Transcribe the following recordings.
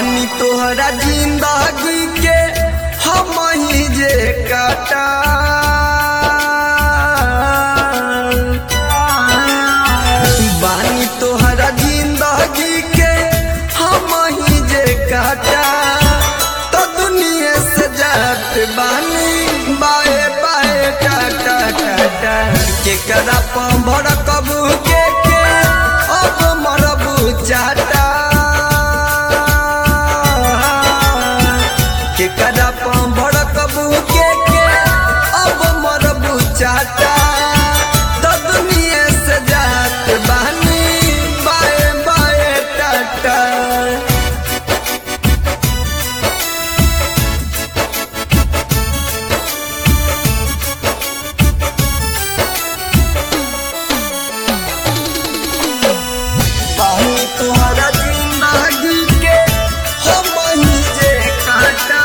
बानी तोहरा जिंदगी के हम ही जे काटा बानी तोहरा जिंदगी के हम ही जे काटा तो दुनिया से जात बानी बाए बाए टाटा टाटा के करा पंभर कबू के के अब मरबू चाटा के करा पंभर कबू के के अब मरबू चाटा तो दुनिया से जात बानी बाए बाए टाटा बानी तोहरा जिंदगी के हम ही जे काटा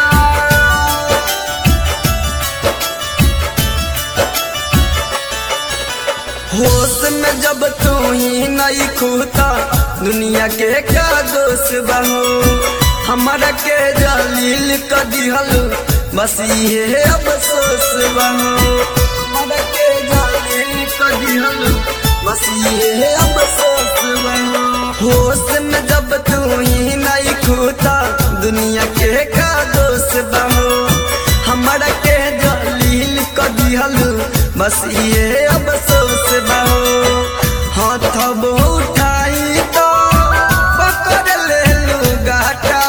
होश में जब तू ही नहीं खूता दुनिया के का दोष बहू हमारा के जलील कर दिहल बस ये अफसोस बहू हमारा के जलील कर दिहल बस ये अफसोस बहू होश में जब तू ही नहीं खूता दुनिया के का दोष बहू हमारा के जलील कर दिहल बस ये अफसोस बहू हाथ अब उठाई तो पकड़ ले लू गाटा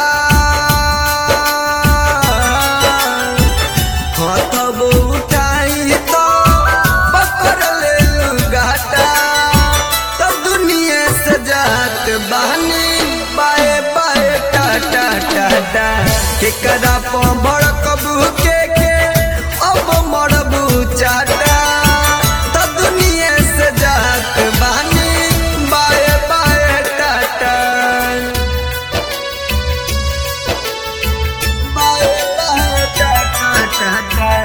हाथ अब उठाई तो पकड़ ले लू गाटा तो दुनिया से जात बहनी बाए बाए टाटा टाटा के कदा पड़ कबू के के अब मरबू चाटा तो दुनिया से जात बहनी बाए बाए टाटा बाए बाए टाटा टाटा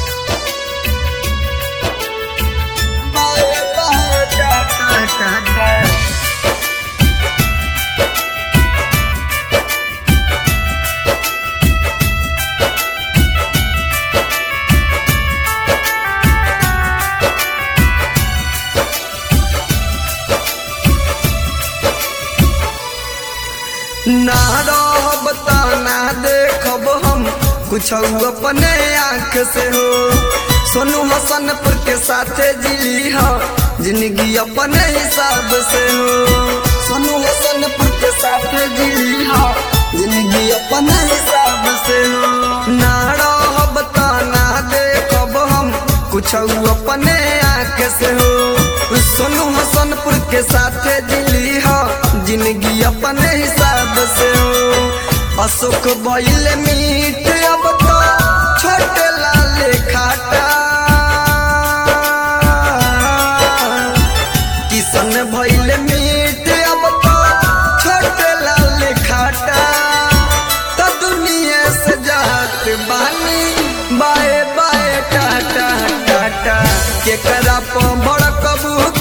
बाए बाए टाटा टाटा ना रहब ता ना देखब हम कुछ अपने आँख से हो सोनू हसनपुर के साथे जिली हो जिंदगी अपने हिसाब से हो सोनू हसनपुर के साथे जिली हो जिंदगी अपने हिसाब से हो ना रहब ता ना देखब हम कुछ अपने आँख से हो सोनू हसनपुर के साथे दिली हो जिंदगी अपने हिसाब से हो अशोक बैल मीट अब तो छोटे लाल खाटा किशन भैल मीट अब तो छोटे लाल खाटा तो दुनिया से जात बानी बाए बाए टाटा टाटा के करा बड़ कबू